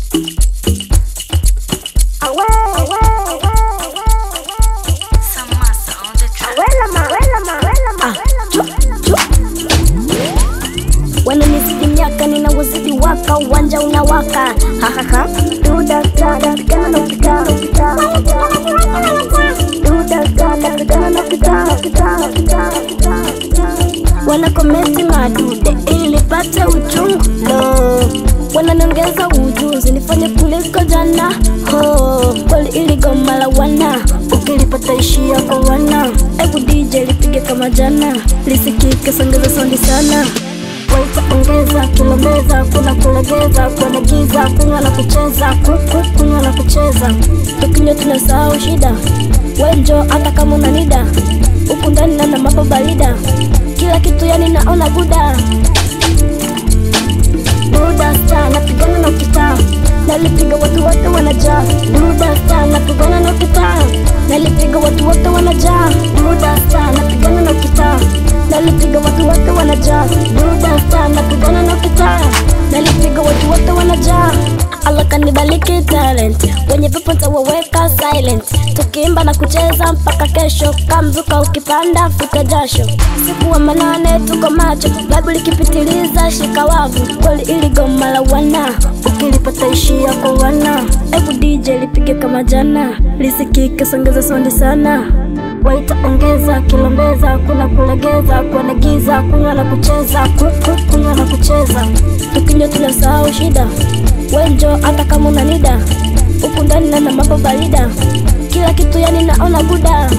wananisikinyaka ninawazidi waka uwanja unawaka hahaha dudakada pigana na ukitaa dudakada pigana na ukitaa wanakometi madude ili nipate uchungu lo wananiongeza ujuzi nifanye kuliko jana ho kweli ili goma la wana ukilipata ishia kwa wana ebu DJ lipige kama jana lisikike songeza sondi sana waitaongeza kilomeza kuna kulegeza kuna giza kunywa na kucheza kuku kunywa na kucheza tukinywa tunasahau shida wenjo hata kama una nida huku ndani nana mambo barida kila kitu yani naona buda buda star napigana na ukitaa nalipiga watu wote wanajaa buda star napigana na ukitaa nalipiga watu wote wanajaa buda star napigana na ukitaa nalipiga watu wote wanajaa buda star napigana na ukitaa nalipiga watu wote wanajaa Allah kanibaliki talent wenye pepo ntawaweka silent tukiimba na kucheza mpaka kesho kamzuka ukipanda futa jasho siku wa manane tuko macho babu likipitiliza shika wavu kweli ili goma la wana ukilipata ishia kwa wana ebu DJ lipige kama jana lisikike songeza sondi sana waitaongeza kilombeza kuna kulegeza kuonegiza kunywa na kucheza kuku kunywa na kucheza tukinywa tunasahau shida wenjo hata kama una nida huku ndani nana mambo barida kila kitu yani naona buda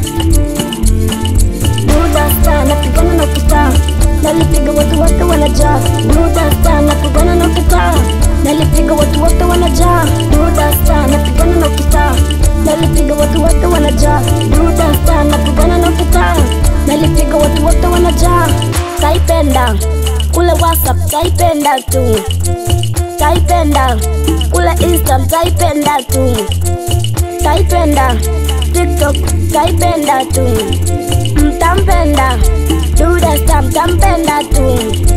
buda star napigana na kitaa nalipiga watu wote wanajaa buda star napigana na kitaa nalipiga watu wote wanajaa buda star napigana na kitaa nalipiga watu wote wanajaa buda star napigana na kitaa nalipiga watu wote wanajaa taipenda kule whatsapp taipenda tu taipenda kule insta taipenda tu taipenda tiktok taipenda tu mtampenda duda star mtampenda tu